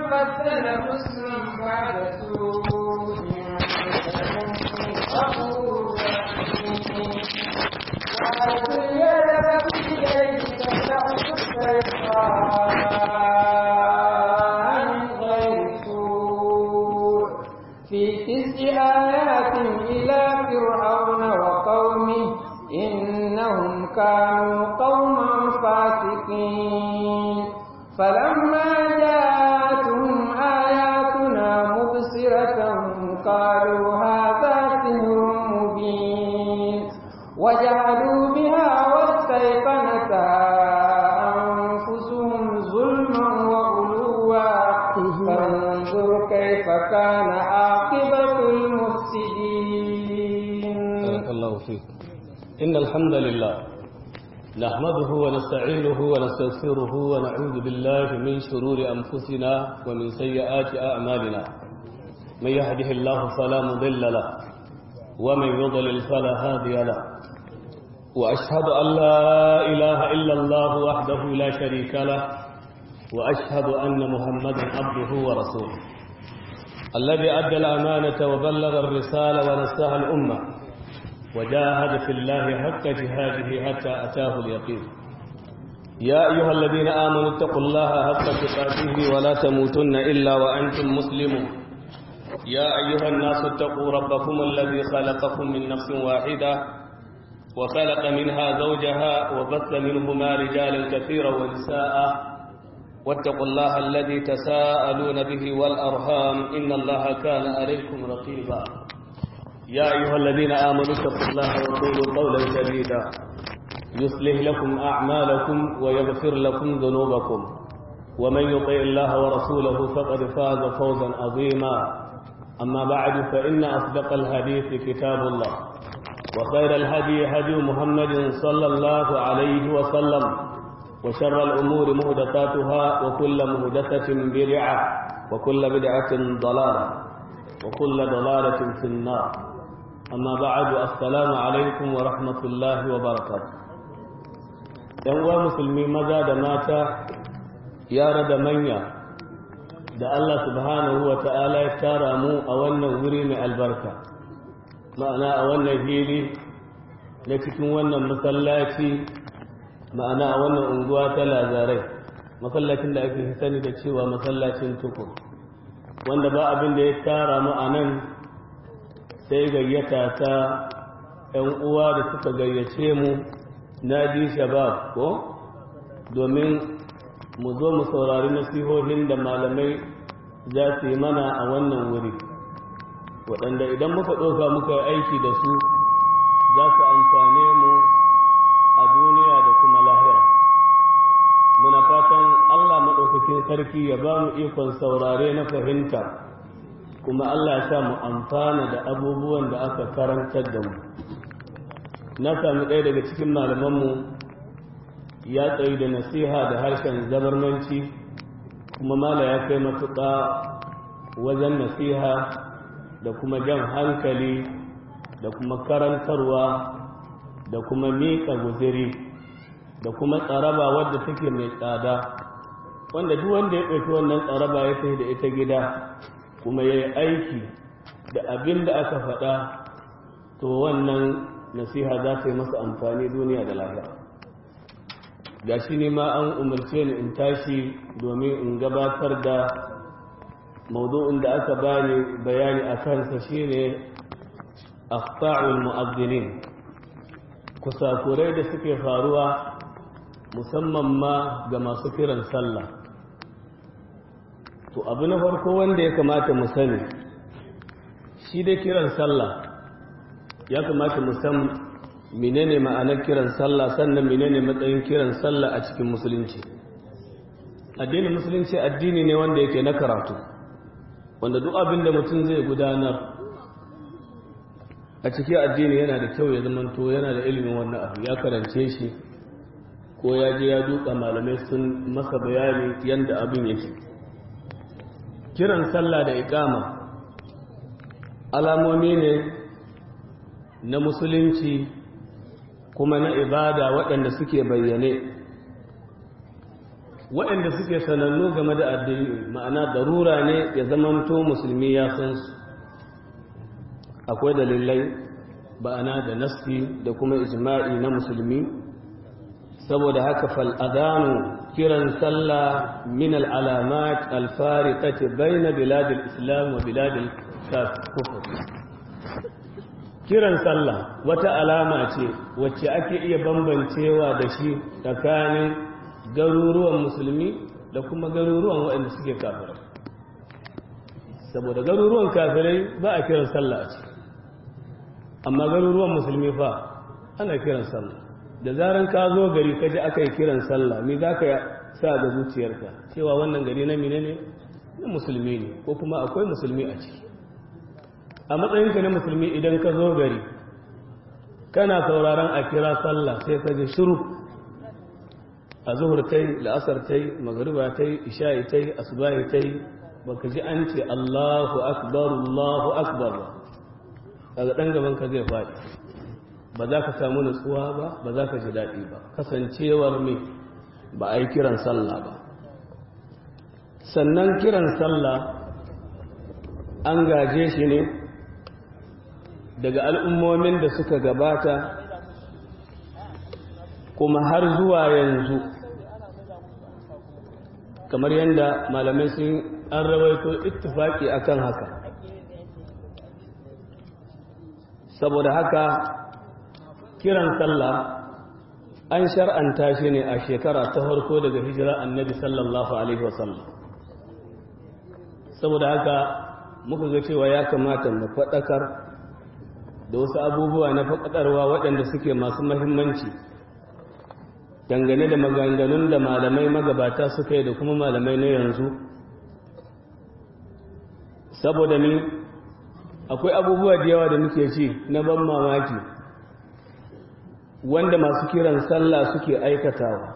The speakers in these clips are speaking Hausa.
بدل حسنا بعد سوء غفور رحيم وألقي إليك تعص من غير سوء في تسع آيات إلى فرعون وقومه إنهم كانوا قوما فاسقين فلما جاءتهم آياتنا مبصرة قالوا هذا سحر مبين وجعلوا بها واستيقنتها أنفسهم ظلما وعلوا فانظر كيف كان عاقبة المفسدين بارك الله فيك إن الحمد لله نحمده ونستعينه ونستغفره ونعوذ بالله من شرور أنفسنا ومن سيئات أعمالنا من يهده الله فلا مضل له ومن يضلل فلا هادي له وأشهد أن لا إله إلا الله وحده لا شريك له وأشهد أن محمدا عبده ورسوله الذي أدى الأمانة وبلغ الرسالة ونصح الأمة وجاهد في الله حق جهاده حتى أتاه اليقين يا أيها الذين آمنوا اتقوا الله حق تقاته ولا تموتن إلا وأنتم مسلمون يا أيها الناس اتقوا ربكم الذي خلقكم من نفس واحدة وخلق منها زوجها وبث منهما رجالا كثيرا ونساء واتقوا الله الذي تساءلون به والأرhام إن الله كان عليكم رقيبا يا أيها الذين آمنوا اتقوا الله وقولوا قولا سديدا يصلح لكم أعمالكم ويغفر لكم ذنوبكم ومن يطع الله ورسوله فقد فاز فوزا عظيما أما بعد فإن أصدق الحديث كتاب الله وخير الهدي هدي محمد صلى الله عليه وسلم وشر الأمور مهدثاتها وكل مهدثة بدعة وكل بدعة ضلالة وكل ضلالة في النار أما بعد السلام عليكم ورحمة الله وبركاته uwa musulmi maza da mata yara da manya da Allah subhanahu wa ta'ala ya tara mu a wannan wuri mai albarka ma'ana a wannan hili na cikin wannan masallaci ma'ana a wannan unguwa ta lazarai masallacin da ake sani da cewa masallacin tukur wanda ba abin da ya tara mu a nan sai gayyata ta ‘yan uwa da suka gayyace mu na ji shabab ko domin mu zo mu saurari nasihohin da malamai za su yi mana a wannan wuri waɗanda idan muka ɗauka muka yi aiki da su za su amfane mu a duniya da kuma lahira muna fatan allah maɗaukakin sarki ya ba mu ikon saurare na fahimta kuma allah ya sa mu amfana da abubuwan da aka karantar da mu na sami ɗaya daga cikin malamanmu ya tsayi da nasiha da harshen zabarmanci kuma mala ya kai matuƙa wajen nasiha da kuma jan hankali da kuma karantarwa da kuma miƙa guziri da kuma tsaraba wadda take mai tsada wanda duk wanda ya ɗauki wannan tsaraba ya sai da ita gida kuma ya yi aiki da abin da aka faɗa to wannan nasiha za ta yi masa amfani duniya da lahira ga shi ne ma an umarce ni in tashi domin in gabatar da maudu'in da aka bani bayani a kansa shine akhta'ul mu'azzinin kusakurai da suke faruwa musamman ma ga masu kiran sallah to abu na farko wanda ya kamata mu sani shi dai kiran sallah ya kamata mu san menene ma'anar kiran sallah sannan menene matsayin kiran sallah a cikin musulunci addinin musulunci addini ne wanda yake na karatu wanda duk abin da mutum zai gudanar a cikin addini yana da kyau ya zamanto yana da ilimin wannan abu ya karance shi ko ya je ya duka malamai sun masa bayani yadda abin yake kiran sallah da ikama alamomi ne na musulunci kuma na ibada waɗanda suke bayyane waɗanda suke sanannu game da addini ma'ana darura ne ya zamanto musulmi ya san su akwai dalilai ba'ana da nasti da kuma ijma'i na musulmi saboda haka fal'adanu kiran sallah min al'alamat alfariƙati bai na biladil islam wa biladil kufur kiran sallah wata alama ce wacce ake iya bambancewa da shi tsakanin garuruwan musulmi da kuma garuruwan waɗanda suke kafirai saboda garuruwan kafirai ba a kiran sallah a ciki amma garuruwan musulmi fa ana kiran sallah da zaran ka zo gari ka ji aka yi kiran sallah me za ka sa da zuciyarka cewa wannan gari na mine ne na musulmi ne ko kuma akwai musulmi a ciki a matsayinka na musulmi idan ka zo gari kana sauraron a kira sallah sai ka ji shiru a zuhur ta yi la'asar ta yi magariba ta yi isha'i ta yi asubahi ta yi baka ji an ce allahu akbar allahu akbar ba daga ɗan gaban ka zai faɗi ba za ka samu nutsuwa ba ba za ka ji daɗi ba kasancewar me ba a yi kiran sallah ba sannan kiran sallah an gaje shi ne daga al'ummomin da suka gabata kuma har zuwa yanzu kamar yadda malamai sun an rawaito ittifaki akan haka saboda haka kiran sallah an shar'anta shi ne a shekara ta farko daga hijira annabi sallallahu alaihi wasallam saboda haka muka ga cewa ya kamata mu faɗakar da wasu abubuwa na faɗakarwa waɗanda suke masu mahimmanci dangane da maganganun da malamai magabata suka yi da kuma malamai na yanzu saboda ni akwai abubuwa da yawa da muke ci na ban mamaki wanda masu kiran sallah suke aikatawa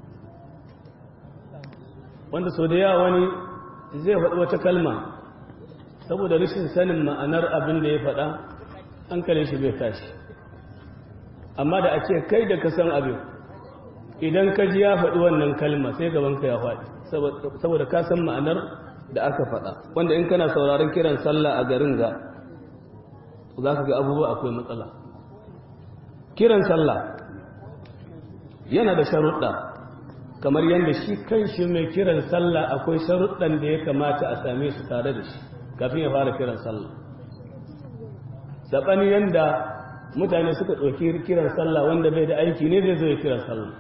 wanda sau da yawa wani zai faɗi wata kalma saboda rashin sanin ma'anar abin da ya faɗa hankalin shi bai tashi amma da a ce kai da ka san abin idan ka ji ya faɗi wannan kalma sai gabanka ya faɗi saboda ka san ma'anar da aka faɗa wanda in kana sauraron kiran sallah a garin ga za ka ga abubuwa akwai matsala kiran sallah yana da sharuɗa kamar yadda shi kan shi mai kiran sallah akwai sharuɗan da ya kamata a same su tare da shi kafin ya fara kiran sallah saɓani yadda mutane suka ɗauki kiran sallah wanda bai da aiki ne zai zo ya kiran sallah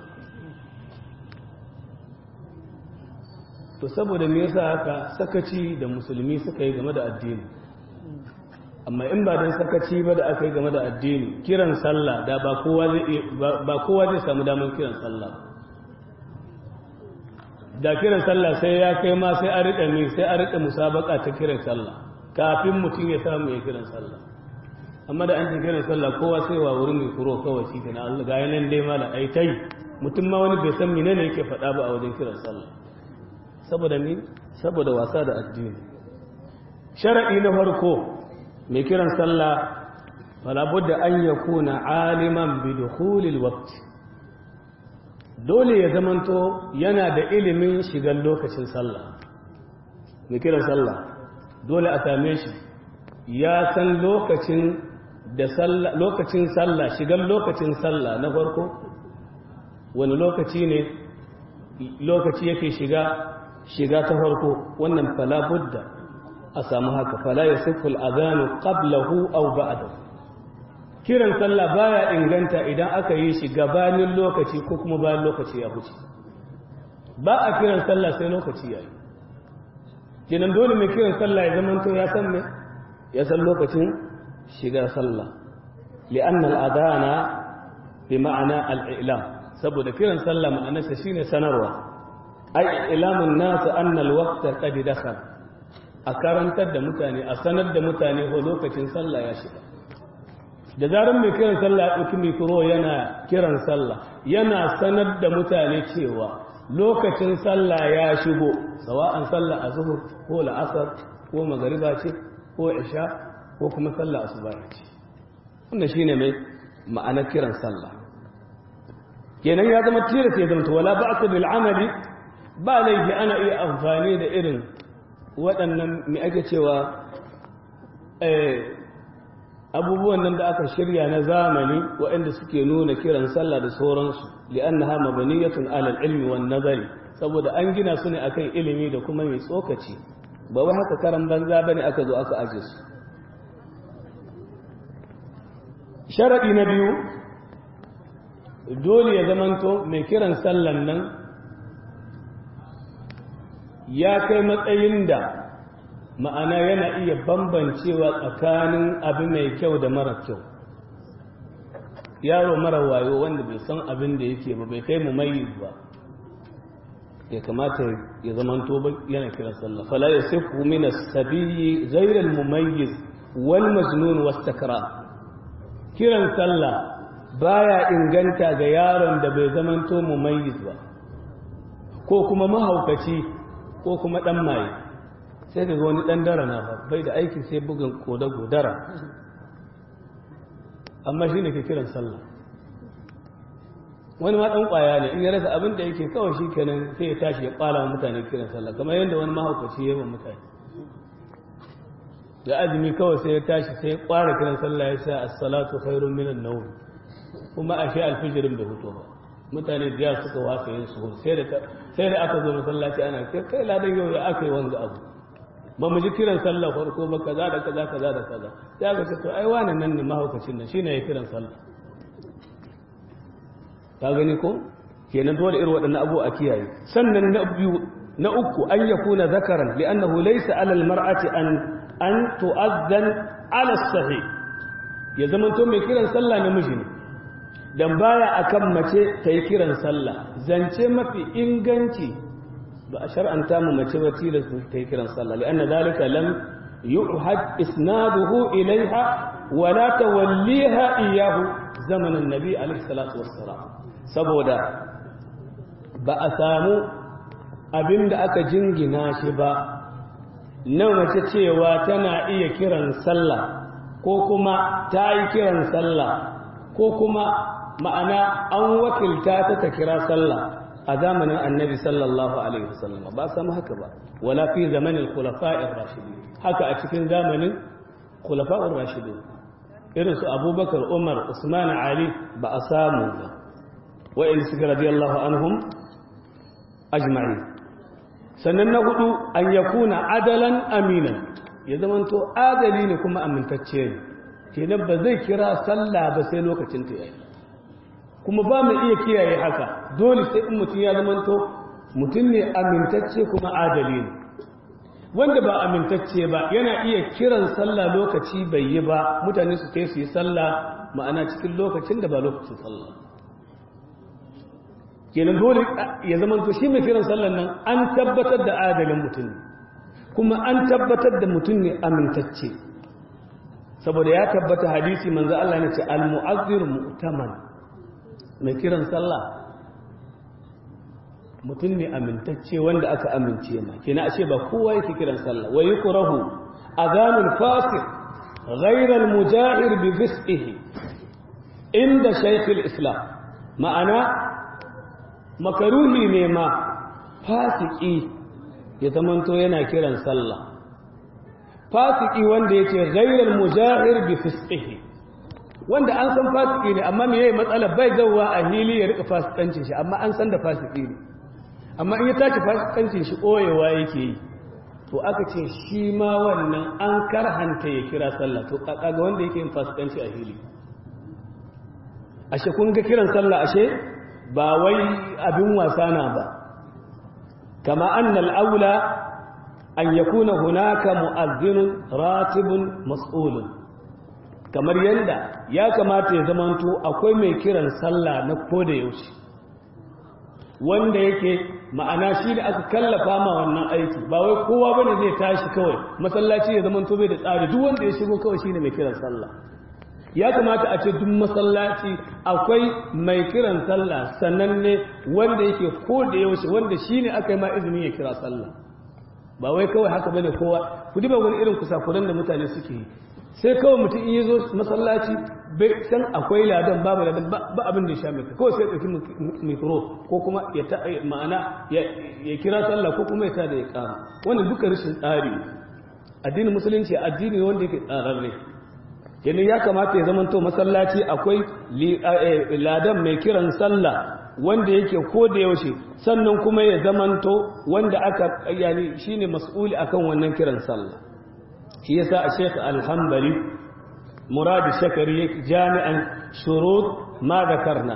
to saboda me yasa haka sakaci da musulmi suka yi game da addini amma in ba don sakaci ba da aka yi game da addini kiran sallah da ba kowa zai samu damar kiran sallah da kiran sallah sai ya kai ma sai a riƙa ne sai a riƙa musabaka ta kiran sallah kafin mutum ya samu ya kiran sallah amma da an ce kiran sallah kowa sai wa wurin mai kuro kawai shi kana Allah ga yanan dai mala ai tai mutum ma wani bai san menene yake faɗa ba a wajen kiran sallah saboda ni saboda wasa da addini shar'i na farko mai kiran sallah fala budda an yakuna aliman bi dukhulil waqt dole ya zamanto yana da ilimin shigan lokacin sallah mai kiran sallah dole a same shi ya san lokacin da sallah lokacin sallah shigan lokacin sallah na farko wani lokaci ne lokaci yake shiga shiga ta farko wannan fala budda a samu haka fala ya sifful azanu qablahu aw ba'dahu kiran sallah baya inganta idan aka yi shi gabanin lokaci ko kuma bayan lokaci ya huce ba a kiran sallah sai lokaci ya yi kenan dole mai kiran sallah ya zama to ya san me ya san lokacin shiga sallah li'anna al-adana bi ma'ana al-i'lam saboda kiran sallah ma'anarsa shine sanarwa ai ilamun nasu anna al-waqta qad dakhala a karantar da mutane a sanar da mutane ko lokacin sallah ya shiga da zarar mai kiran sallah ya ɗauki mikro yana kiran sallah yana sanar da mutane cewa lokacin sallah ya shigo sawa'an sallah a zuhur ko la'asar ko magariba ce ko isha ko kuma sallah asuba ce wanda shine mai ma'anar kiran sallah kenan ya zama tilas ya zama wala ba'sa bil amali ba laifi ana iya amfani da irin waɗannan mai ake cewa abubuwan nan da aka shirya na zamani waɗanda suke nuna kiran sallah da sauransu li'annaha mabaniyatun alal ilmi wan nazari saboda an gina su ne akan ilimi da kuma mai tsokaci ba wai haka karan banza bane aka zo aka aje su sharadi na biyu dole ya zamanto mai kiran sallan nan ya kai matsayin da ma'ana yana iya bambancewa tsakanin abu mai kyau da mara kyau yaro mara wayo wanda bai san abin da yake ba bai kai mu mai ba ya kamata ya zamanto ba yana kiran sallah fala yasifu min as-sabiyyi ghayr al-mumayyiz wal majnun was-sakran kiran sallah baya inganta ga yaron da bai zamanto mumayyiz ba ko kuma mahaukaci ko kuma dan maye sai ga wani dan dara na ba bai da aiki sai bugun koda godara amma shine ke kiran sallah wani ma dan kwaya ne in ya rasa abin da yake kawai shi kenan sai ya tashi ya kwala wa mutane kiran sallah kamar yadda wani mahaukaci ya yi wa mutane da azumi kawai sai ya tashi sai ya kwara kiran sallah ya sa as-salatu khairun minan nawm kuma ashe alfijirin bai fito ba mutane da yawa suka wasa yin suhur sai da sai da aka zo masallaci ana kai kai ladan yau ya aka yi wanga abu ba mu ji kiran sallah farko ba kaza da kaza kaza da kaza sai aka ce to ai wani nan ne mahaukacin nan shine ya kiran sallah ka gani ko kenan dole irin waɗannan abu a kiyaye sannan na biyu na uku an yakuna zakaran li'annahu laysa 'ala al-mar'ati an an tu'addan 'ala as-sahih ya zama to mai kiran sallah namiji ne dan baya akan mace ta yi kiran sallah zance mafi inganci ba a shar'anta mu mace ba tilas ta yi kiran sallah li'anna zalika lam yu'had isnaduhu ilaiha wa la tawalliha iyahu zamanin nabi alaihi salatu wassalam saboda ba a samu abin da aka jingina shi ba na mace cewa tana iya kiran sallah ko kuma ta yi kiran sallah ko kuma ma'ana an wakilta ta ta kira sallah a zamanin annabi sallallahu alaihi wasallam ba a samu haka ba wala fi zamanin khulafa'ir rashidin haka a cikin zamanin khulafa'ir rashidin irin su abubakar umar usman ali ba a samu ba wa'in suka radiyallahu anhum ajma'i sannan na hudu an yakuna adalan aminan ya zamanto adali ne kuma amintacce ne kenan ba zai kira sallah ba sai lokacin ta yayi kuma ba mu iya kiyaye haka dole sai in mutum ya zamanto mutum ne amintacce kuma adali ne wanda ba amintacce ba yana iya kiran sallah lokaci bai yi ba mutane su kai su yi sallah ma'ana cikin lokacin da ba lokacin sallah kenan dole ya zamanto shi mai kiran sallan nan an tabbatar da adalin mutum kuma an tabbatar da mutum ne amintacce saboda ya tabbata hadisi manzo Allah ne ce al-mu'azzir mu'taman mai kiran sallah mutum ne amintacce wanda aka amince ma kenan ashe ba kowa yake kiran sallah wa yukrahu adhanul fasik ghayra al-mujahir bi fisqihi inda shaykh al-islam ma'ana makaruhi ne ma fasiki ya zamanto yana kiran sallah fasiki wanda yake ghayra al-mujahir bi fisqihi wanda an san fasiki ne amma me yayi matsala bai zawwa a hili ya rika fasikancin shi amma an san da fasiki ne amma in ya tashi fasikancin shi koyewa yake yi to aka ce shi ma wannan an karhanta ya kira sallah to kaga wanda yake yin fasikanci a hili ashe kun ga kiran sallah ashe ba wai abin wasa na ba kama annal aula an yakuna hunaka mu'azzinun ratibun mas'ulun kamar yanda ya kamata ya zamanto akwai mai kiran sallah na koda yaushe wanda yake ma'ana shi da aka kallafa ma wannan aiki ba wai kowa bane zai tashi kawai masallaci ya zama bai da tsari duk wanda ya shigo kawai shine mai kiran sallah ya kamata a ce duk masallaci akwai mai kiran sallah sannan ne wanda yake ko da yaushe wanda shine aka yi ma izinin ya kira sallah ba wai kawai haka bane kowa ku duba wani irin kusakuran da mutane suke yi sai kawai mutum iya zo masallaci bai san akwai ladan babu ladan ba abin da ya sha mai kawai sai ɗauki mikro ko kuma ya ta ma'ana ya kira sallah ko kuma ya ta da ya kama wannan duka rashin tsari addinin musulunci addini wanda yake tsararre kenan ya kamata ya zamanto masallaci akwai ladan mai kiran sallah wanda yake ko da yaushe sannan kuma ya zamanto wanda aka yani shine mas'uli akan wannan kiran sallah shi yasa a Sheikh Al-Hanbali Murad Shakari jami'an shurut ma zakarna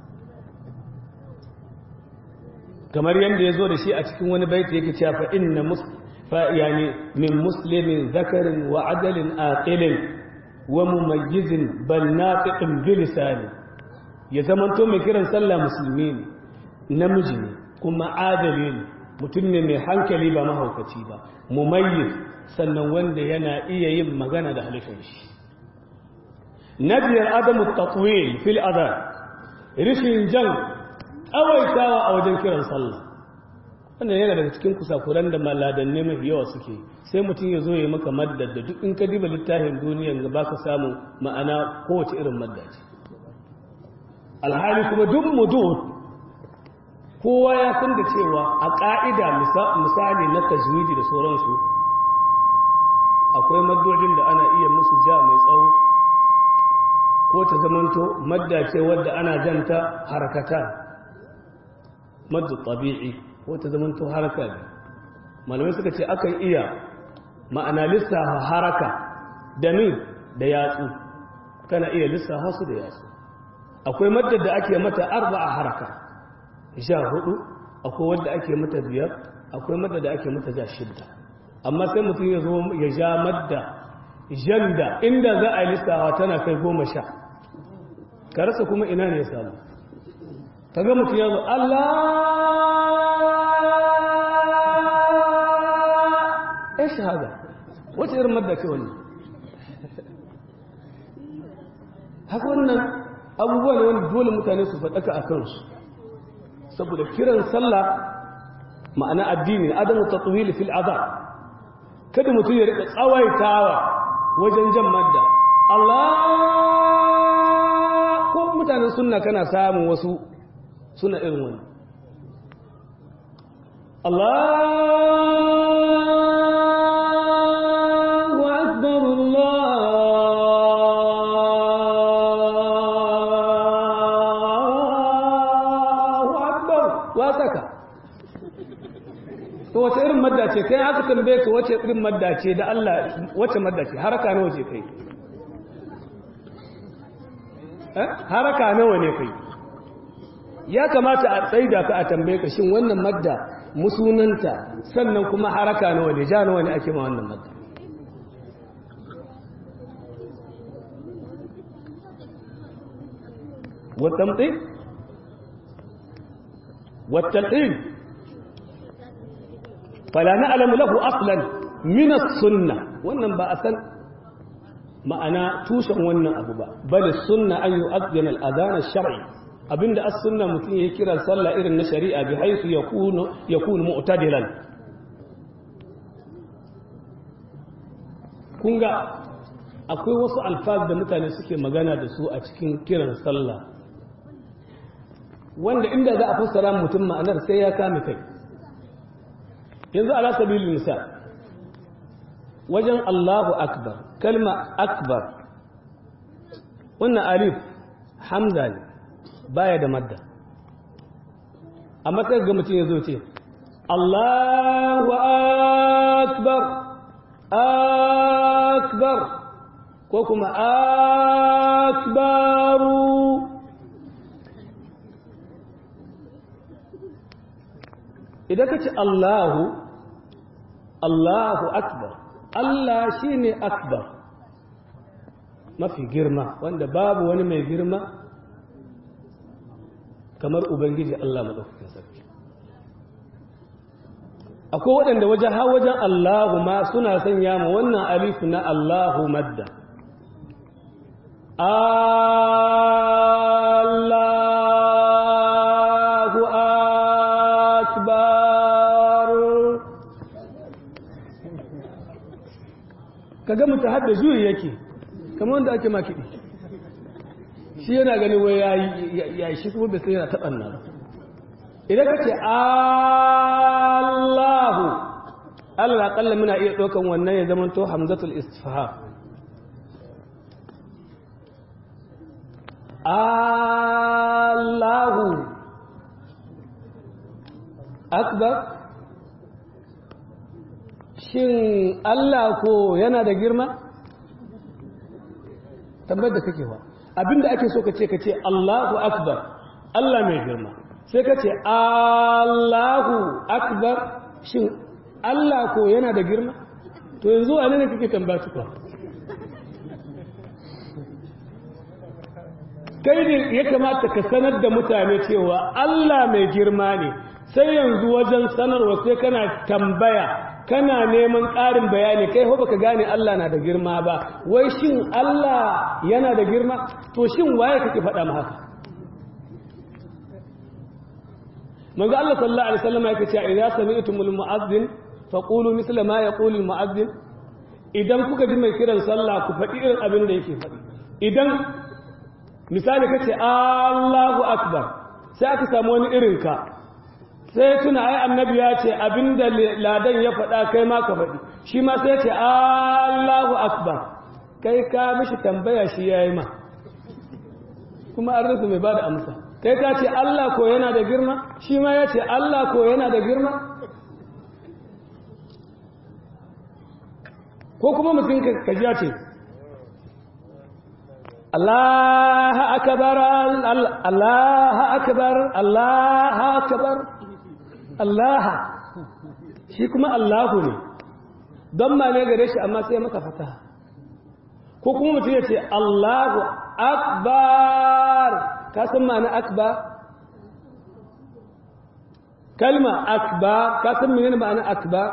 kamar yanda yazo da shi a cikin wani baiti yake cewa fa inna mus fa yani min muslimin zakarin wa adalin aqilin wa mumayyizin bal nafiqin bilisani ya zamanto mai kiran sallah musulmi ne namiji ne kuma adali ne mutum ne mai hankali ba mahaukaci ba mumayyiz sannan wanda yana iya yin magana da halifin shi na biyar adamu tatwil fil adhan rishin jan tsawaitawa a wajen kiran sallah wannan yana daga cikin kusakuran da maladanne mafi yawa suke sai mutum ya zo ya maka maddar da duk in ka diba littafin duniyan ga baka samu ma'ana kowace irin madda ce alhali kuma duk mudud kowa ya san da cewa a ƙa'ida misali na tajwidi da sauransu akwai maddojin da ana iya musu ja mai tsawo ko ta zamanto madda ce wadda ana janta harakata maddu tabi'i ko ta zamanto haraka ne malamai suka ce akan iya ma'ana lissafa haraka da min da yatsu kana iya lissafa su da yatsu akwai maddar da ake mata arba'a haraka sha hudu akwai wadda ake mata biyar akwai madda da ake mata ja shidda amma sai mutum ya zo ya ja madda janda inda za a yi lissawa tana kai goma sha ka rasa kuma ina ne ya samu ka ga mutum ya zo Allah ya shahada wace irin madda ce wannan haka wannan abubuwa ne wanda dole mutane su faɗaka a kansu saboda kiran sallah ma'ana addini adamu tatwili fil azab kada mutum ya rika tsawaitawa wajen jan madda Allah ko mutanen sunna kana samun wasu suna irin wani Allahu akbar Allahu akbar wa saka to wace irin madda ce kai aka tambaye ka wace irin madda ce da Allah wace madda ce haraka nawa ce kai eh haraka nawa ne kai ya kamata a tsaida ka a tambaye ka shin wannan madda musunanta sannan kuma haraka nawa ne ja nawa ne ake ma wannan madda والتمطيط والتلقين فلا نعلم له أصلا من السنة wannan ba a san ma'ana tushen wannan abu ba bal sunna an yu'adhdhana al-adhan ash-shar'i abinda as-sunna mutum ya kira sallah irin na shari'a bi haythu yakunu yakunu mu'tadilan kunga akwai wasu alfaz da mutane suke magana da su a cikin kiran sallah wanda inda za a fassara mutum ma'anar sai ya kame kai yanzu ala sabilin misal wajen Allahu akbar kalma akbar wannan alif hamza ne baya da madda amma sai ga mutum ya zo ce Allahu akbar akbar ko kuma akbaru idan ka ce Allahu Allahu akbar Allah shine akbar mafi girma wanda babu wani mai girma kamar ubangiji Allah madaukakin sarki akwai waɗanda wajen ha wajen Allahu ma suna sanya ma wannan alifu na Allahu madda Allahu akbar kaga mutum har da juyi yake kamar wanda ake ma kiɗi shi yana ganin wai ya yi shi kuma bai sai yana taɓan nan idan ka ce Allahu Allah aƙalla muna iya ɗaukan wannan ya zama to hamzatul istifham Allahu akbar shin Allah ko yana da girma tabbar da kake wa abinda ake so ka ce ka ce Allahu akbar Allah mai girma sai ka ce Allahu akbar shin Allah ko yana da girma to yanzu a ne kake tambaya tukwa kai ne ya kamata ka sanar da mutane cewa Allah mai girma ne sai yanzu wajen sanarwa sai kana tambaya kana neman ƙarin bayani kai ho baka gane Allah na da girma ba wai shin Allah yana da girma to shin waye kake faɗa mu haka manzo Allah sallallahu alaihi wasallam yake cewa idza sami'tumul mu'adhdhin faqulu misla ma yaqulu al mu'adhdhin idan kuka ji mai kiran sallah ku faɗi irin abin da yake faɗi idan misali kace Allahu akbar sai aka samu wani irin ka sai tuna ai annabi ya ce abinda ladan ya faɗa kai ma ka faɗi shi ma sai ce Allahu akbar kai ka mishi tambaya shi yayi ma kuma an rasa mai bada amsa kai ka ce Allah ko yana da girma shi ma ya ce Allah ko yana da girma ko kuma mutum ka ji ce Allah akbar Allah akbar Allah akbar Allah shi kuma Allahu ne don ma ne gare shi amma sai maka fata ko kuma mutum ya ce Allahu akbar ka san ma'ana akbar kalma akbar ka san menene ma'ana akbar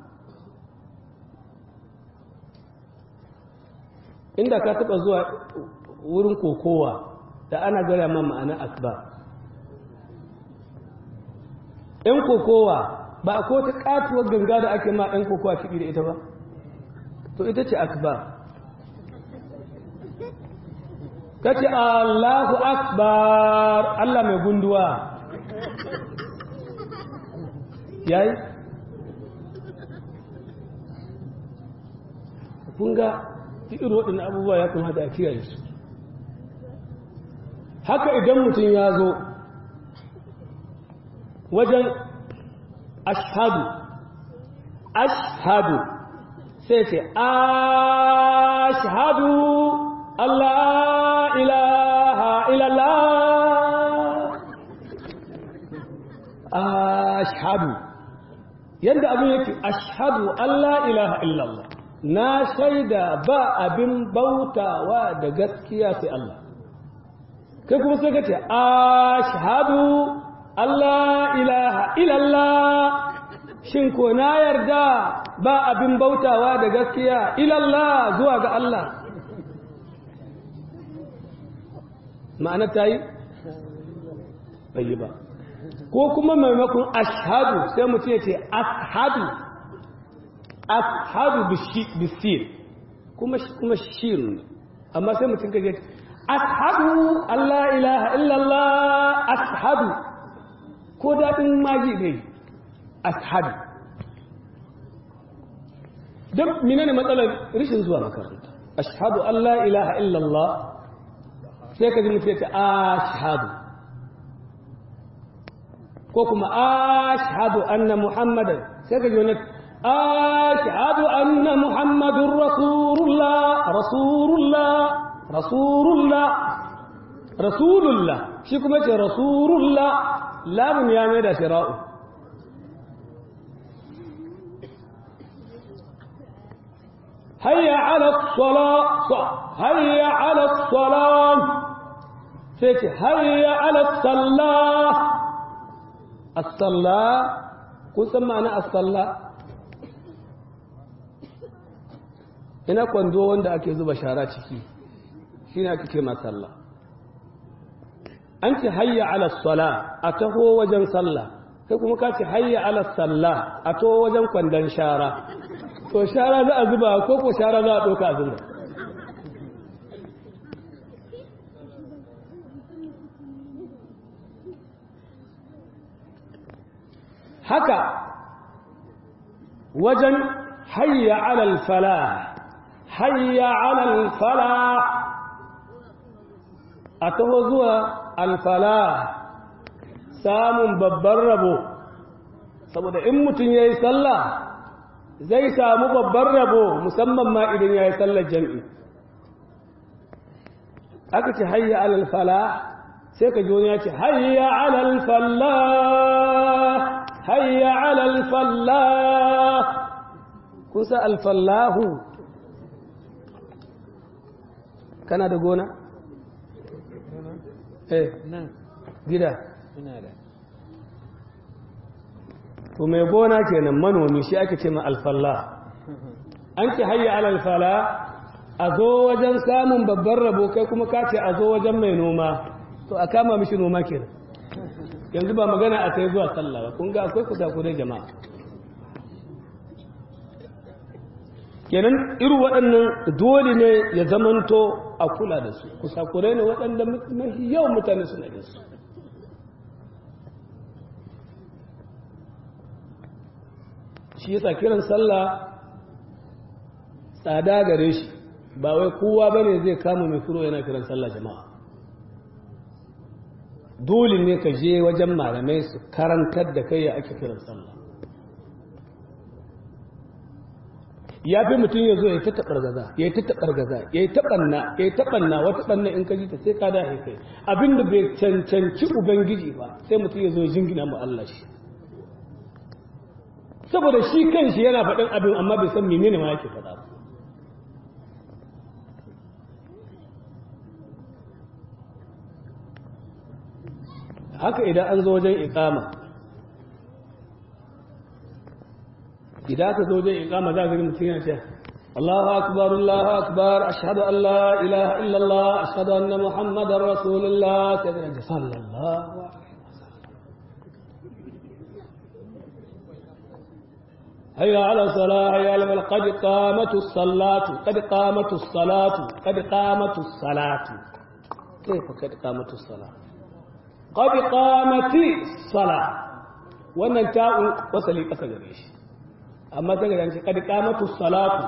inda ka taba zuwa wurin kokowa da ana gaya ma ma'ana akbar ‘yan kokowa ba a ta katuwar ganga da ake ma ‘yan kokowa kiɗi da ita ba to ita ce akbar ka ce allahu akbar allah mai gunduwa yayi kun ga irin waɗannan abubuwa ya kuma da kiyaye su haka idan mutum ya zo wajen ashadu ashadu sai ce ashadu Allah ilaha illallah ashadu yadda abin yake ashadu Allah ilaha illallah na shaida ba abin bautawa da gaskiya sai Allah kai kuma sai ka ce ashadu Allah ilaha illallah shin ko na yarda ba abin bautawa da gaskiya ilallah zuwa ga Allah ma'ana ta yi bai ba ko kuma maimakon ashadu sai mutum ya ce ashadu ashadu bisir kuma kuma shirin amma sai mutum ka ce ashadu Allah ilaha illallah ashadu ko daɗin magi ne ashadu duk mina ne matsalar rishin zuwa makaranta ashadu Allah ilaha illallah sai ka ji mutum ya ce ashadu ko kuma ashadu anna muhammadan sai ka ji wani ashadu anna muhammadun rasulullah rasulullah rasulullah rasulullah shi kuma ce rasulullah lamun ya mai da shira'u hayya ala sala hayya ala salam sai ce hayya ala sallah as-salla kun san ma'ana as-salla ina kwando wanda ake zuba shara ciki shine ake ce ma sallah an ce hayya ala sala a taho wajen sallah kai kuma ka ce hayya ala sallah a taho wajen kwandon shara to shara za a zuba ko ko shara za a ɗauka a zuba haka wajen hayya alal fala hayya alal fala a taho zuwa alfala samun babban rabo saboda in mutum ya yi sallah zai samu babban rabo musamman ma idan ya yi sallar jam'i aka ce hayya alal fala sai ka ji wani ya ce hayya alal falla hayya alal falla kusa alfallahu kana da gona? eh gida ina da to mai gona kenan manomi shi ake ce ma alfalla an ce hayya alal fala a zo wajen samun babban rabo kai kuma ka ce a zo wajen mai noma to a kama mishi noma kenan yanzu ba magana a sai zuwa sallah ba kun ga akwai kusa kudai jama'a kenan irin waɗannan dole ne ya zamanto a kula da su kusakurai ne waɗanda mafi yawan mutane suna da su shi yasa kiran sallah tsada gare shi ba wai kowa bane zai kama mai furo yana kiran sallah jama'a dole ne ka je wajen malamai su karantar da kai ya ake kiran sallah ya fi mutum ya zo ya yi ta taɓargaza ya yi ta taɓargaza ya yi taɓanna ya yi taɓanna wata ɓanna in ka ji ta sai ka da kai abinda bai cancanci ubangiji ba sai mutum ya zo ya jingina mu Allah shi saboda shi kan shi yana faɗin abin amma bai san menene ma yake faɗa ba haka idan an zo wajen iqama idan aka zo wajen iqama za ga mutum yana cewa Allahu akbar Allahu akbar ashhadu an la ilaha illa Allah ashhadu anna muhammadar rasulullah sai ga sallallahu هيا على الصلاة هيا على قد قامت الصلاة قد قامت الصلاة قد قامت الصلاة كيف قد قامت الصلاة قد قامت الصلاة wannan ta'un wasali ƙasa gare shi amma ta gare shi kad qamatu salatu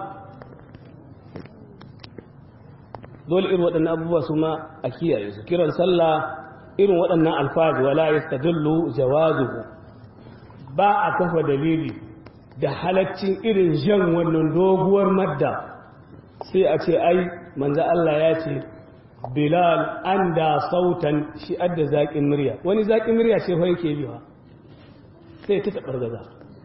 dole irin waɗannan abubuwa su ma a kiyaye su kiran sallah irin waɗannan alfazi wala yastadullu jawazuhu ba a kafa dalili da halaccin irin jan wannan doguwar madda sai a ce ai manzo Allah ya ce Bilal an da sautan shi adda zaƙin murya wani zaƙin murya ce fa yake biwa sai ta taɓar gaza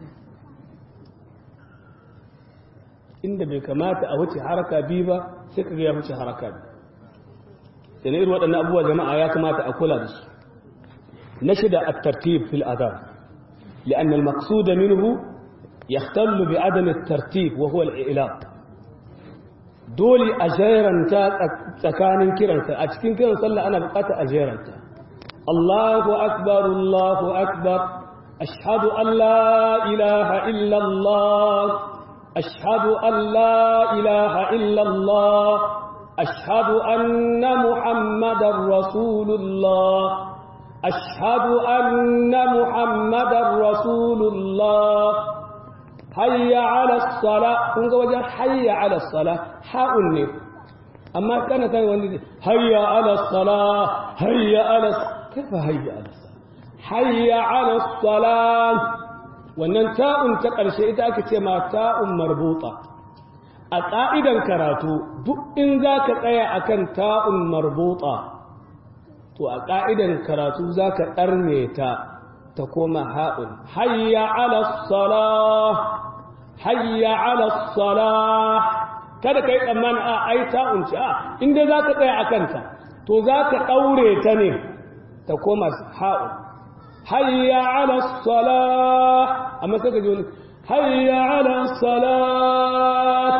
inda bai kamata a wuce haraka biyu ba sai ka ya wuce haraka biyu sai irin waɗannan abubuwa jama'a ya kamata a kula da su na shida at-tartib fil adhan لأن المقصود منه يختل بعدم الترتيب وهو الإعلام دولي أجيرنتا تكان كيرنتا أتكين كيرن صلى أنا بقات أجيرنتا الله أكبر الله أكبر أشهد أن لا إله إلا الله أشهد أن لا إله إلا الله أشهد أن محمد رسول الله أشهد أن محمد رسول الله hayya ala sala kun ga wajen hayya ala sala ha'un ne amma kana kai wani hayya ala sala hayya ala kaifa hayya ala sala hayya ala sala wannan ta'un ta ƙarshe ita ake ce ma ta'un marbuta a ƙa'idan karatu duk in za ka tsaya akan ta'un marbuta to a ƙa'idan karatu za ka ɗarne ta ta koma ha'un hayya ala salah hayya ala salah kada kai tsammani a ai ta'un ce a inda za ka tsaya a kanta to za ka ɗaure ta ne ta koma ha'un hayya ala salah amma sai ka ji wani hayya ala salat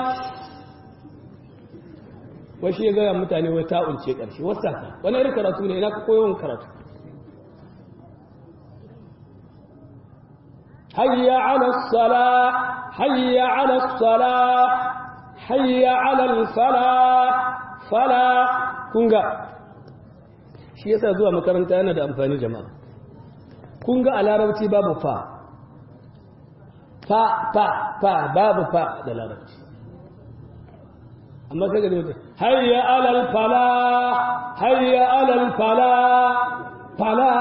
wai shi ya gaya mutane wai ta'un ce ƙarshe wasa wani irin karatu ne ina ka koyon karatu hayya ala sala hayya ala sala hayya ala fala fala kunga shi yasa zuwa makaranta yana da amfani jama'a kunga a larabci babu fa fa fa fa babu fa da larabci amma sai ga mutum hayya alal fala hayya alal fala fala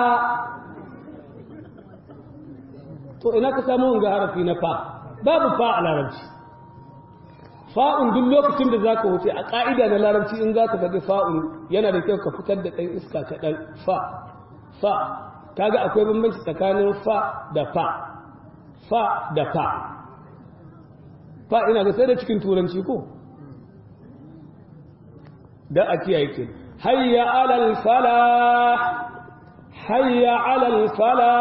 to ina ka samu wanga harafi na fa babu fa a larabci fa'un duk lokacin da zaka wuce a ka'ida na larabci in zaka faɗi fa'un yana da kyau ka fitar da ɗan iska kaɗan fa fa kaga akwai bambanci tsakanin fa da fa fa da fa fa ina ga sai da cikin turanci ko da a kiyaye ke hayya alal fala hayya alal fala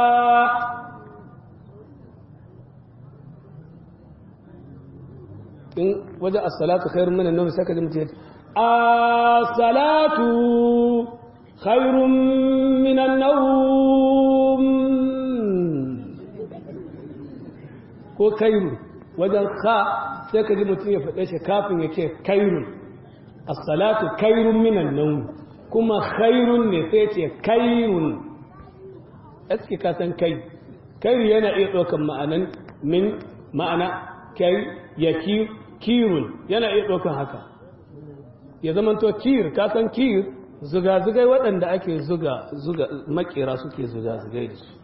in wajen as-salatu khairun min an-nawm sai ka ji mutum as-salatu khairun min an-nawm ko kairu wajen kha sai ka ji mutum ya faɗe shi kafin ya ce kairun as-salatu kairun minan nawm kuma khairun ne sai ce kairun aske ka san kai kairu yana iya ɗaukan ma'anan min ma'ana kai ya kirun yana iya ɗaukan haka ya zama to kir ka san kir zuga-zugai waɗanda ake zuga zuga makera suke zuga-zugai da su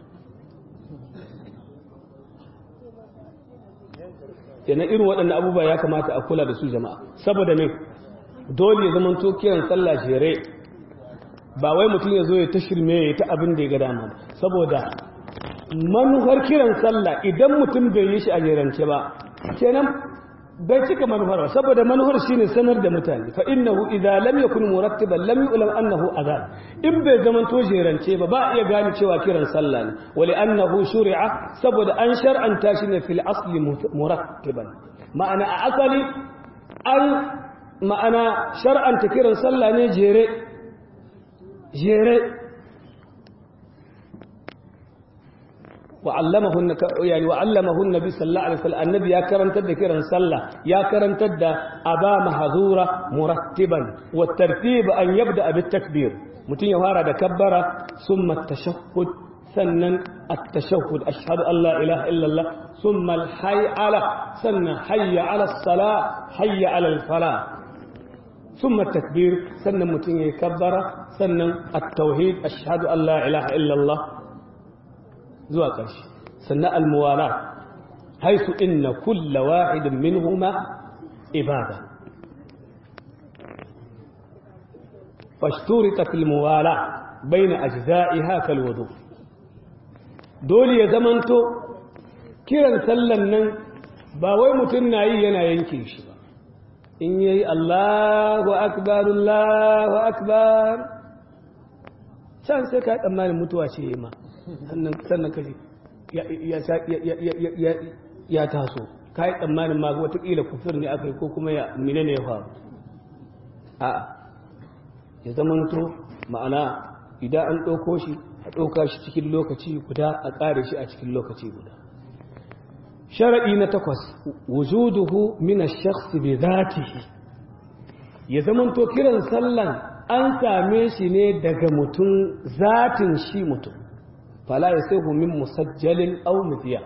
yana irin waɗanda abubuwa ya kamata a kula da su jama'a saboda ne dole ya zama to kiran sallah jere ba wai mutum ya zo ya ta shirme ya ta abin da ya ga dama saboda manufar kiran sallah idan mutum bai yi shi a jerance ba kenan bai cika manufar ba saboda manufar shine sanar da mutane fa innahu idza lam yakun murattiban lam yu'lam annahu adhan in bai zaman to jerance ba ba iya gane cewa kiran sallah ne wali annahu shuri'a saboda an shar'anta shi ne fil asli murattiban ma'ana a asali an ma'ana shar'anta kiran sallah ne jere jere وعلمه يعني وعلمه النبي صلى الله عليه وسلم النبي يا كرنت ذكرا صلى يا كرنت أبا محظورة مرتبا والترتيب أن يبدأ بالتكبير متين يهارا كبر ثم التشهد سنا التشهد أشهد أن لا إله إلا الله ثم الحي على سنة حي على الصلاة حي على الفلاح ثم التكبير سنة متين يكبر سنة التوحيد أشهد أن لا إله إلا الله zuwa ƙarshe sannan almuwala haisu inna kulla wahidin minhuma ibada fashturita fil muwala baina ajza'iha kal wudu dole ya zamanto kiran sallan nan ba wai mutum na yi yana yanke shi ba in yayi Allahu akbar Allahu akbar can sai ka tsammanin mutuwa ce ma sannan kaji ya taso ka yi tsammanin ma watakila kufur ne aka yi ko kuma ya mine ne ya faru a ya zamanto ma'ana idan an ɗauko shi a ɗauka shi cikin lokaci guda a ƙare shi a cikin lokaci guda sharaɗi na takwas wujuduhu min ash-shakhs bi dhatihi ya zamanto kiran sallan an same shi ne daga mutum zatin shi mutum fala ya sai min musajjalin au mutiya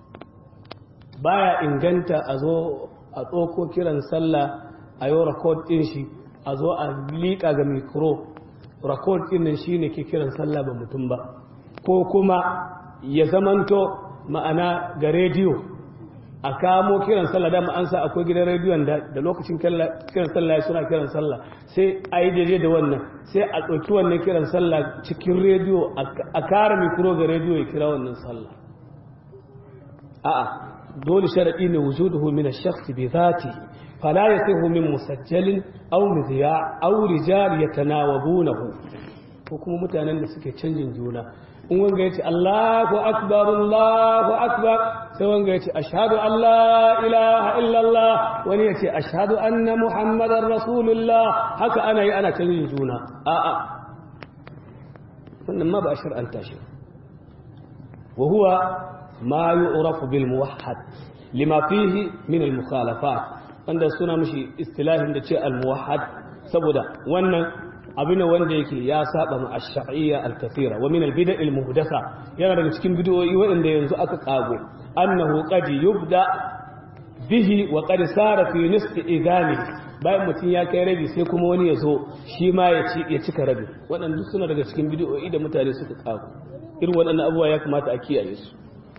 baya inganta a zo a tsoko kiran sallah a yi rakod ɗin shi a zo a liƙa ga mikro rakod ɗin nan shi ne ke kiran sallah ba mutum ba ko kuma ya zamanto ma'ana ga rediyo a kamo kiran sallah dama an sa akwai gidan rediyon da lokacin kiran sallah suna kiran sallah sai a yi daidai da wannan sai a ɗauki wannan kiran sallah cikin rediyo a kara mikro ga rediyo ya kira wannan sallah a'a dole sharaɗi ne wujuduhu min ash-shakhs bi dhati fala yasihu min musajjalin aw midya aw rijal yatanawabunahu ko kuma mutanen da suke canjin juna in wanga yace Allahu akbar Allahu akbar sai wanga yace ashhadu an la ilaha illallah wani yace ashhadu anna muhammadar rasulullah haka ana yi ana canjin juna a'a wannan ma ba a shar'anta shi wa huwa ma yu'rafu bil muwahhad lima fihi min al mukhalafat wanda suna mishi istilahin da ce al muwahhad saboda wannan abin wanda yake ya saba ma ash-shar'iyya al-kathira wa min al-bida' al-muhdatha yana daga cikin bid'o'i waɗanda yanzu aka kago annahu qad yubda bihi wa qad sara fi nisfi idani bayan mutum ya kai rabi sai kuma wani ya zo shi ma ya ci ya cika rabi waɗanda suna daga cikin bid'o'i da mutane suka kago irin waɗannan abubuwa ya kamata a kiyaye su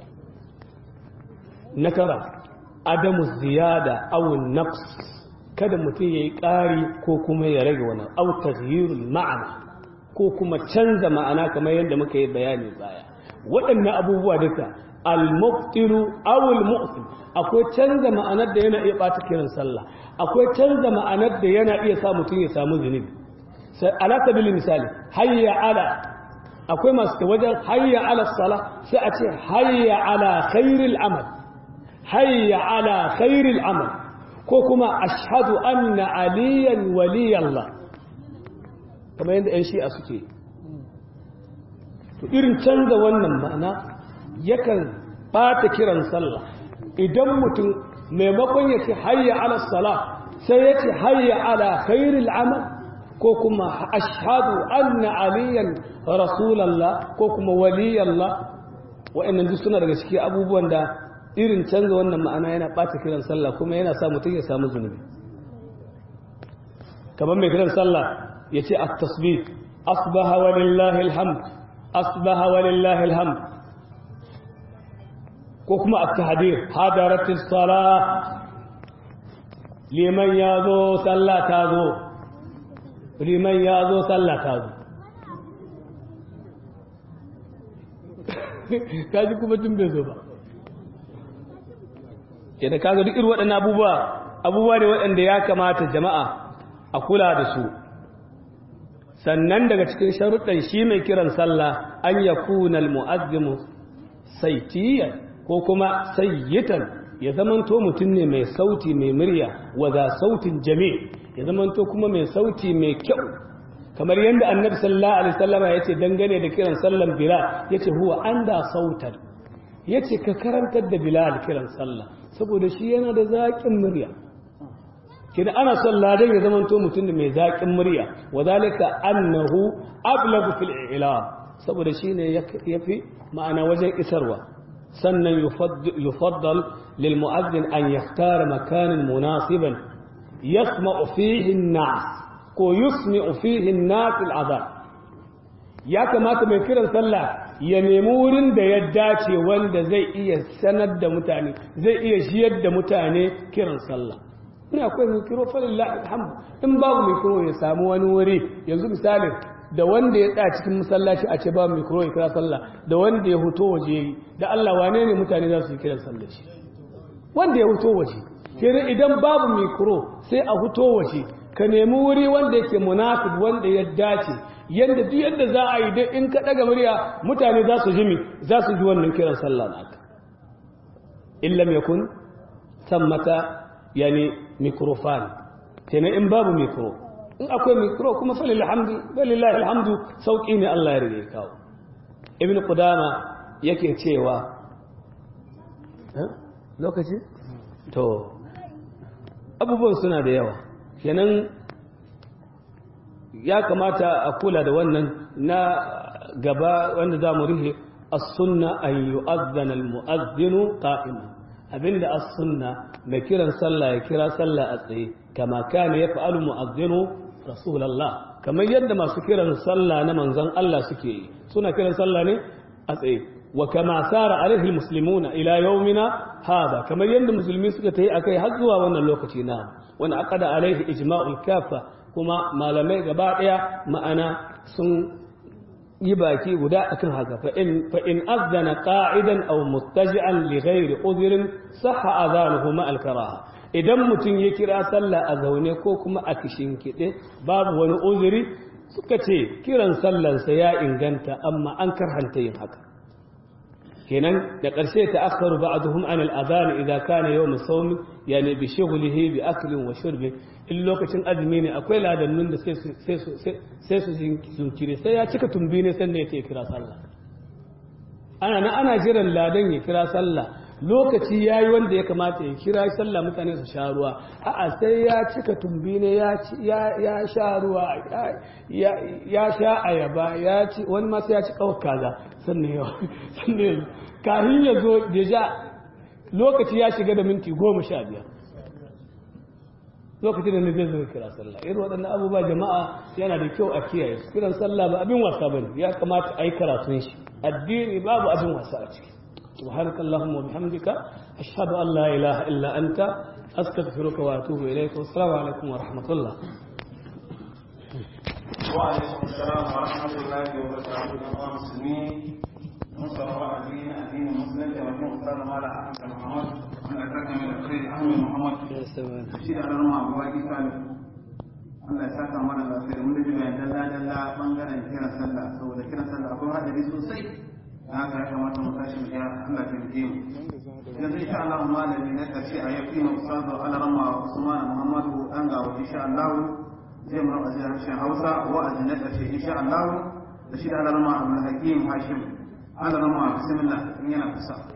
na tara adamu ziyada aw naqs kada mutum ya yi ƙari ko kuma ya rage wani autar yirul ma'ana ko kuma canza ma'ana kamar yadda muka yi bayani baya waɗannan abubuwa duka al-muftiru awul mu'til akwai canza ma'anar da yana iya ɓata kiran sallah akwai canza ma'anar da yana iya sa mutum ya samu zunubi sai ala sabili misali hayya ala akwai masu wajen hayya ala sala sai a ce hayya ala khairil amal hayya ala khairil amal ko kuma ashhadu anna aliyan waliyallah kamar yadda 'yan shi'a suke to irin canza wannan ma'ana yakan bata kiran sallah idan mutum maimakon ya ce hayya ala sala sai ya ce hayya ala khairil amal ko kuma ashhadu anna aliyan rasulallah ko kuma waliyallah wa'annan duk suna daga cikin abubuwan da irin canza wannan ma'ana yana ɓata kiran sallah kuma yana sa mutum ya samu zunubi kamar mai kiran sallah ya ce at-tasbih asbaha walillahi alhamd asbaha walillahi alhamd ko kuma at-tahdir hadaratis salah liman ya zo sallah ta zo liman ya zo sallah ta zo kaji kuma tun bai zo ba yadda kaga duk irin waɗannan abubuwa abubuwa ne waɗanda ya kamata jama'a a kula da su sannan daga cikin sharuɗan shi mai kiran sallah an ya kunal mu'azzimu saitiyan ko kuma sayyitan ya zamanto mutum ne mai sauti mai murya wa za sautin jami ya zamanto kuma mai sauti mai kyau kamar yadda annabi sallallahu alaihi wasallam ya ce dangane da kiran sallan bilal yace huwa anda sautan yace ka karantar da bilal kiran sallah saboda shi yana da zaƙin murya kina ana son ladan ya zamanto mutum da mai zaƙin murya wa zalika annahu ablagu fil i'lam saboda shine yafi ma'ana wajen isarwa sannan yufaddal lil mu'adhdhin an yahtara makanan munasiban yasma'u fihi an-nas ko yusmi'u fihi an-nas al-adhan ya kamata mai kiran sallah ya nemi wurin da ya dace wanda zai iya sanar da mutane zai iya shiyar da mutane kiran sallah ina akwai mikro falillahi alhamdu in babu mikro ya samu wani wuri yanzu misalin da wanda ya tsaya cikin masallaci a ce babu mikro ya kira sallah da wanda ya huto waje yi da Allah wane ne mutane za su yi kiran sallah shi wanda ya huto waje kenan idan babu mikro sai a huto waje ka nemi wuri wanda yake munafid wanda ya dace yadda duk yadda za a yi dai in ka daga murya mutane za su jimi za su ji wannan kiran sallah naka in lam yakun sammata yani mikrofan kenan in babu mikro in akwai mikro kuma falil hamdu walillahi alhamdu sauki ne Allah ya rige kawo ibn qudama yake cewa lokaci to abubuwan suna da yawa kenan ya kamata a kula da wannan na gaba wanda za mu rihe as-sunna an yu'adhdhana al-mu'adhdhinu qa'iman abinda as-sunna mai kiran sallah ya kira sallah a tsaye kama kana yaf'alu mu'adhdhinu rasulullah kamar yadda masu kiran sallah na manzon Allah suke yi suna kiran sallah ne a tsaye wa kama sara alaihi almuslimuna ila yawmina hada kamar yadda musulmi suka tayi akai har zuwa wannan lokaci na wanda aqada alaihi ijma'ul kafa kuma malamai gaba daya ma'ana sun yi baki guda akan haka fa in fa in azana qa'idan aw muttaji'an li ghairi udhrin sahha adhanuhu ma al-karaha idan mutum ya kira sallah a zaune ko kuma a kishin kide babu wani uzuri suka ce kiran sallansa ya inganta amma an karhanta yin haka kenan da ƙarshe ta akharu ba'dhum an al-adhan idza kana yawm as-sawm yani bi shughlihi bi aklin wa shurbin in lokacin azumi ne akwai ladannun da sai su sai su sai su jinkire sai ya cika tumbi ne sannan ya kira sallah ana nan ana jiran ladan ya kira sallah lokaci ya yi wanda ya kamata ya kira sallah mutane su sha ruwa a'a sai ya cika tumbi ne ya sha ruwa ya sha ayaba ya ci wani masu ya ci kawar kaza sannan yau sannan kahin ya zo deja lokaci ya shiga da minti goma sha biyar lokacin da zai zo kira sallah irin waɗannan abubuwa jama'a yana da kyau a kiyaye su kiran sallah ba abin wasa ba ne ya kamata a yi karatun shi addini babu abin wasa a ciki سبحانك اللهم وبحمدك أشهد أن لا إله إلا أنت أستغفرك وأتوب إليك والسلام عليكم ورحمة الله وعليكم السلام ورحمة الله وبركاته يا مسلمين نصر الله الدين الدين المسلم ودين أستاذ مالا أحمد محمد أنا أكرم من الخير أحمد محمد شيء على رمى أبواجي سالم Allah ya saka mana lafiya mun da bayan dalla dalla bangaren kiran sallah saboda kiran sallah akwai hadari sosai haka ya kamata mu tashi mu Allah ya taimake mu yanzu insha Allah malami na karshe a yau ina ustazu Alarama Usman Muhammadu dan ga wa insha Allah zai mu raba harshen Hausa wa'azi na karshe insha Allah da shi da Alarama Abdul Hakim Hashim Alarama bismillah in yana kusa